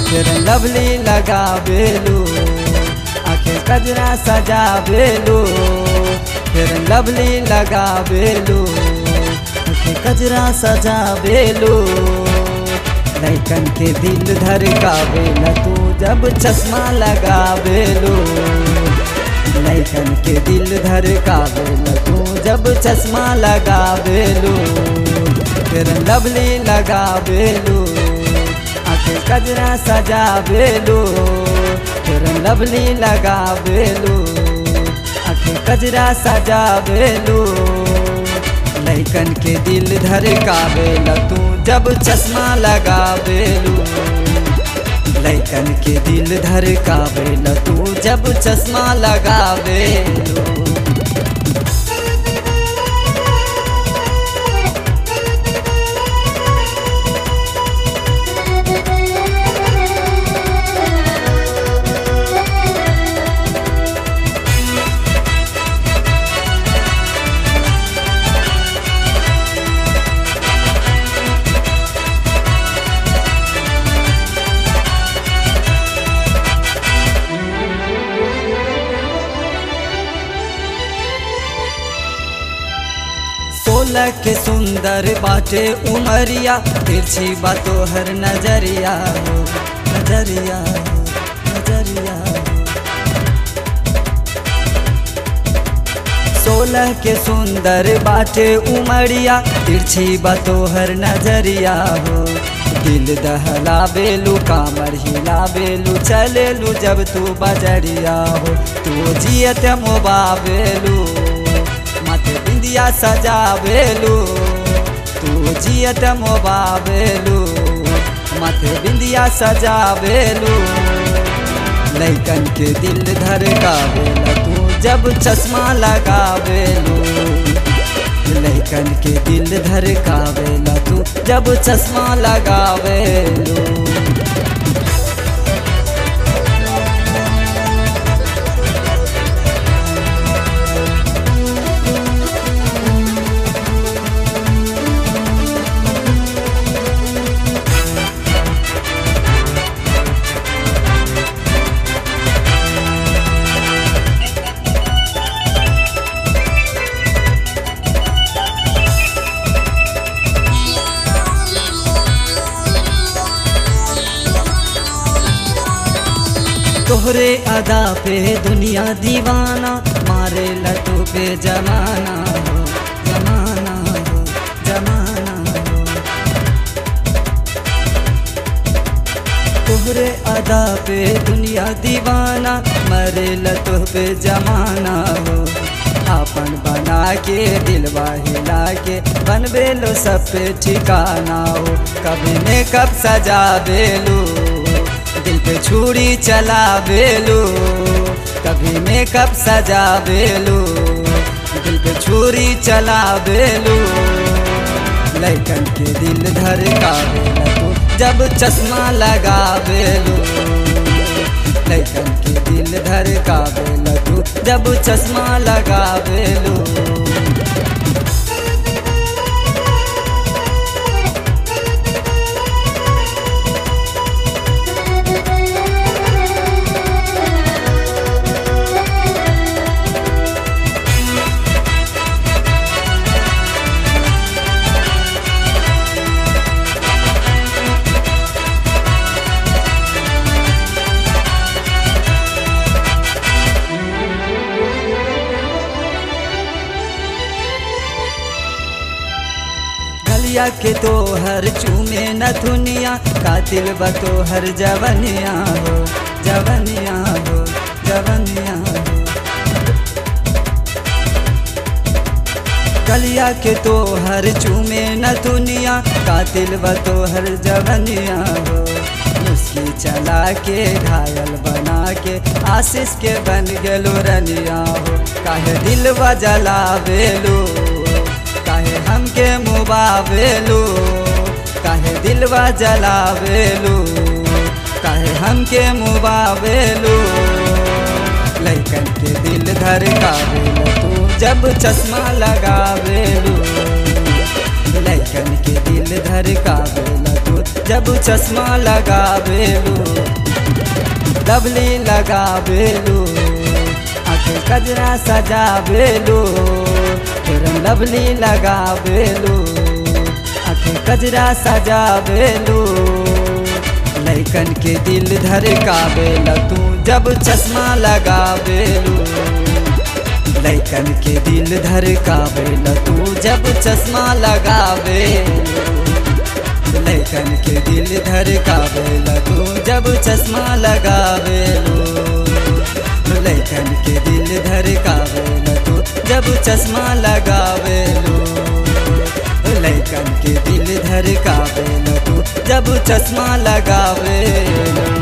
फिर लवली लगावेलू आखे कजरा सजावेलू फिर लवली लगावेलू आखे कजरा सजावेलू लैकन के दिल धड़कावेला तू जब चश्मा लगावेलू लैकन के दिल धड़कावेला तू जब चश्मा लगावेलू फिर लवली लगावेलू आखे कजरा सजावेलू फिर लवली लगावेलू आखे कजरा सजावेलू लैकन के दिल धड़कावेला तू जब चश्मा लगावेलू लैकन के दिल धड़कावेला तू जब चश्मा लगावेलू सोलह के सुंदर बाटे उमरिया तिरछी बातो हर नजरिया हो नजरिया हो नजरिया हो सोलह के सुंदर बाटे उमरिया तिरछी बातो हर नजरिया हो दिल दहला बेलू कामर हिला बेलू चलेलू जब तू बजरिया हो तू जियत मोबावेलू माथे बिंदिया सजावेलू तू जियत मोबावेलू माथे बिंदिया सजावेलू लैकन के दिल धड़कावेला तू जब चश्मा लगावेलू लैकन के दिल धड़कावेला तू जब चश्मा लगावेलू तोहरे अदा पे दुनिया दीवाना मारे लटू पे जमाना हो जमाना हो जमाना हो तोहरे अदा पे दुनिया दीवाना मरे लटू पे जमाना हो अपन बना के दिलवा हिला के बनबे लो सब पे ठिकाना हो कभी ने कब सजा बेलू दिल पे छुरी चला बेलू कभी मेकअप सजा बेलू दिल पे छुरी चला बेलू लैकन के दिल धड़का बेला तू जब चश्मा लगा बेलू लैकन के दिल धड़का बेला तू जब चश्मा लगा बेलू गलिया के तो हर चूमे न दुनिया कातिल बतो हर जवनिया हो जवनिया हो जवनिया हो गलिया के तो हर चूमे न दुनिया कातिल बतो हर जवनिया हो मुस्की चला के घायल बना के आशीष के बन गेलो रनिया हो काहे दिल जला बेलू काहे हमके मुबावेलू काहे दिलवा जलावेलू काहे हमके मुबावेलू लैकन के दिल धड़कावेलू तू जब चश्मा लगावेलू लैकन के दिल धड़कावेलू तू जब चश्मा लगावेलू डबली लगावेलू आंखें कजरा सजावेलू फिर लवली लगावेलू आंखें कजरा सजावेलू लैकन के दिल धड़कावेला तू जब चश्मा लगावेलू लैकन के दिल धड़कावेला तू जब चश्मा लगावेलू लैकन के दिल धड़कावेला तू जब चश्मा लगावेलू लैकन के दिल धड़कावेला तू जब चश्मा लगावेलू लैकन के दिल धड़कावेला तू जब चश्मा लगावेलू